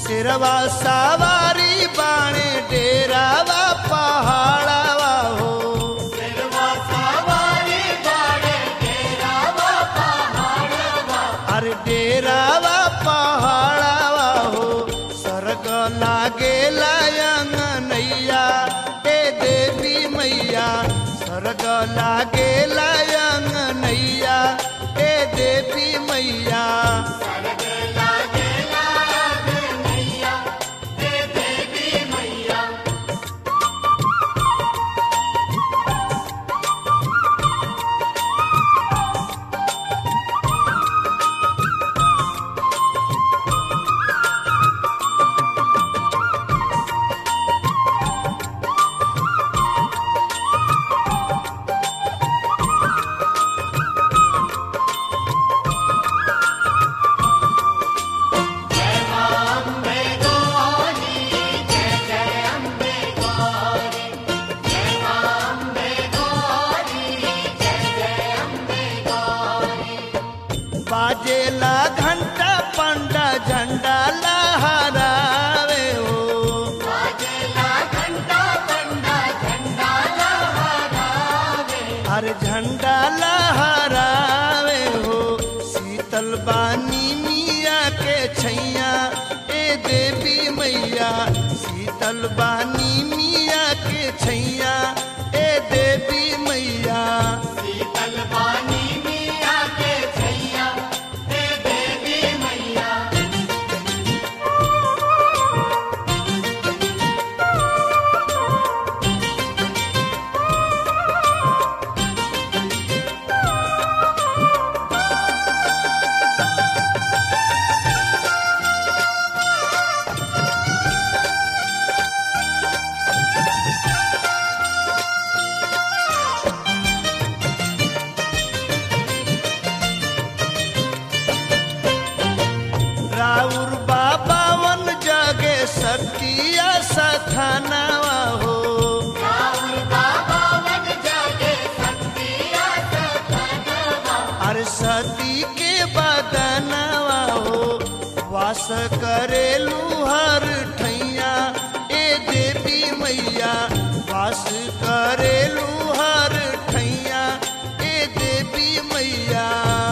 सिरवा सवारी बाणे डेरावा पहाड़ावा हो अरे डेरावा पहाड़ावा हो सरग लागे लायंग नैया ए देवी मैया सरग लागे लायंग नैया ए देवी मैया बाजेला घंटा पंडा झंडा लहरावे हो अरे झंडा लहरावे हो शीतल बानी मिया के छैया ए देवी मैया शीतल बानी मिया के छैया ए देवी मैया राउर बाबा वन जगे सतिया सथानावा हो अरे सती के बदनवा हो वास करेलू हर ठैया ए देवी मैया वास करेलू हर ठैया ए देवी मैया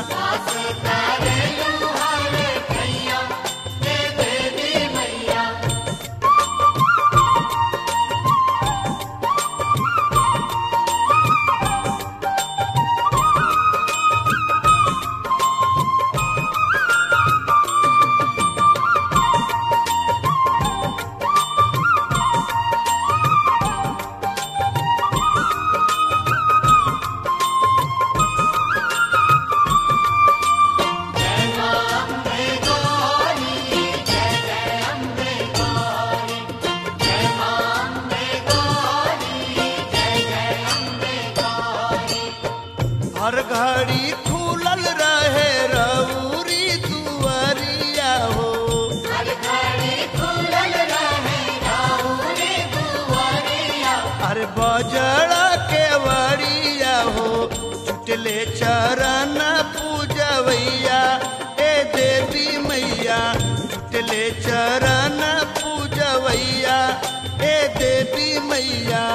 हर घड़ी खुलल रहे रउरी दुआरिया हो अरे बजड़ा के वरिया हो जुटले चरण पूजवैया ए देवी मैया जुटले चरण पूजवैया ए देवी मैया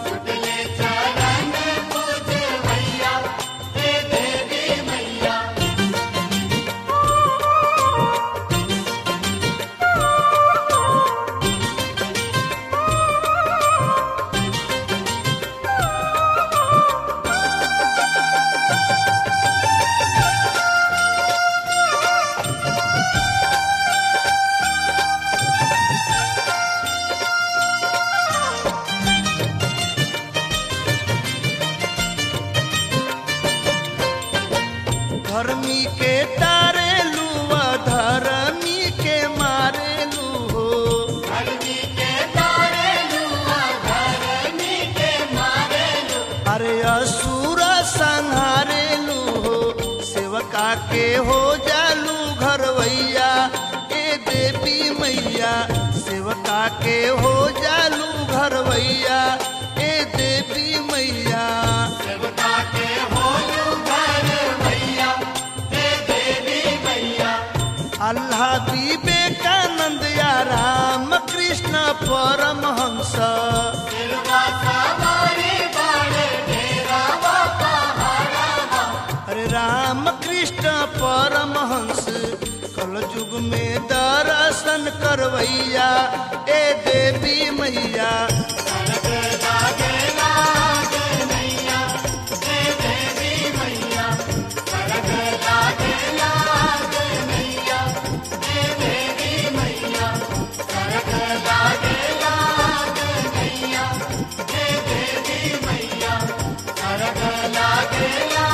धर्मी के तारे लुआ धर्मी के मारे लू हो अरे असुर संहारे लू हो सेवका के हो जालू घरवैया ए देवी मैया सेवका के हो जालू घरवैया ए देवी मैया अल्लाह विवेकानंद या परमहंस अरे राम कृष्ण परमहंस कल युग में दर्शन करवैया ए देवी मैया लागेला